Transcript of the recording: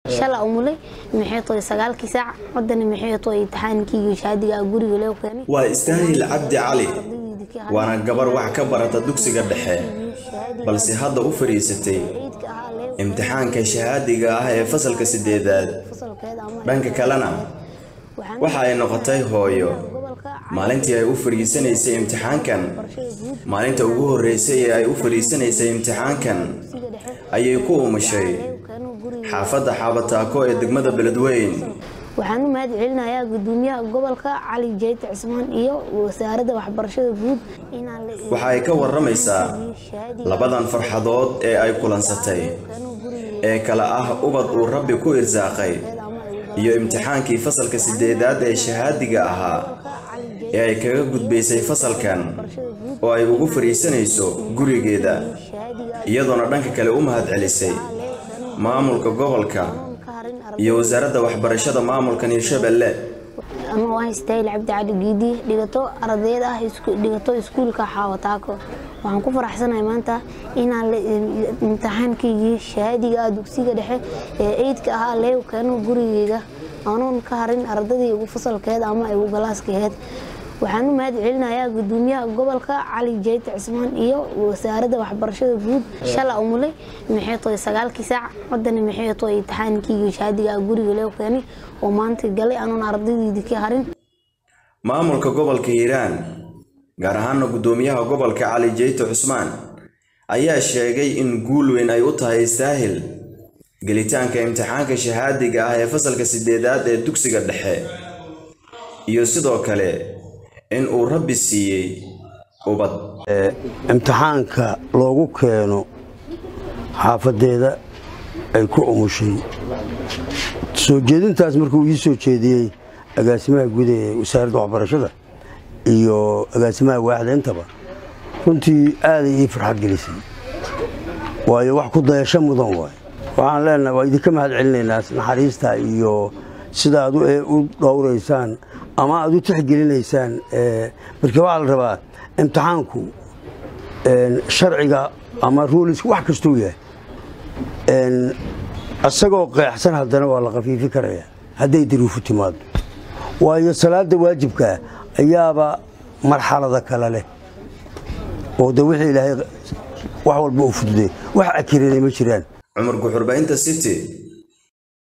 shala umulay maxay tahay sagaalkii saac wadana maxay tahay imtixaankii shahaadiga guriga loo keenay waa istaahil cabdi cali waana gabar wax ka barata dugsiga dhexe balse hadda u fadhiisatay imtixaanka shahaadiga ah ee fasalka sideedaad dhanka kalena waxa ay noqotay hooyo maalintii ay u fadhiisanaysay imtixaankan maalinta ugu horreysay ee ay u fadhiisanaysay imtixaankan ayay ku umushay xaafadda xaabataako ee degmada beledweyn waxaan u mahad celinayaa gudoomiyaha gobolka cali jeyte cismaan iyo wasaaradda waxbarashada guud waxa ay ka warramaysaa labadan farxadood ee ay kulansatay ee kale ah ubad uu rabbi ku irsaaqay iyo imtixaankii fasalka sideedaad ee shahaadiga ahaa ee ay kaga gudbaysay fasalkan oo ay ugu fadhiisanayso gurigeeda iyadoona dhanka kale u mahad celisay maamulka gobolka iyo wasaaradda waxbarashada maamulkan hirshabelle anuu ah istaahil cabdi cali giidi dhigato ardayd ah dhigato iskuulka xaawataako waxaan ku faraxsanahay maanta inaan imtixaankaygii shahaadiga ah dugsiga dhexe ee eydka ahaa leew keeno gurigeyga anuun ka harin ardadii ugu fasalkeed ama ugu galaaskeed waxaan u mahad celinayaa gudoomiyaha gobolka cali jeyte cismaan iyo wasaaradda waxbarashada guud shala umulay maxay tahay sagaalkii saac wadana maxay tahay imtixaankii shahaadiga guriga loo keenay oo maanta galay anuun ardaydeydii ka harin maamulka gobolka hiiraan gaar ahaana gudoomiyaha gobolka cali jeyte cusmaan ayaa sheegay in guul weyn ay u tahay istaahil gelitaanka imtixaanka shahaadiga ah ee fasalka sideedaad ee dugsiga dhexe iyo sidoo kale in uu rabbi siiyey ubad imtixaanka loogu keeno xaafadeeda ay ku umushay soo jeedintaas markuu ii soo jeediyey agaasimaha guud ee wasaaradda waxbarashada iyo agaasimaha waaxda intaba runtii aaday ii farxad gelisay waayo wax ku dayasho mudan waay waxaan leenaha waa idinka mahad celinaynaa naxariista iyo sida aad u dhowraysaan ama aad u tixgelinaysaan marka waxaa la rabaa imtixaanku sharciga ama ruuliska wax kastuu yahay isagoo qeexsan haddana waa la khafiifi karaya hadday daruufu timaado waayo salaada waajibkaa ayaaba marxalada kale leh oo de wixii ilaahay wax walba u fududay wax akiranay ma jiraan cumar guxurbaynta city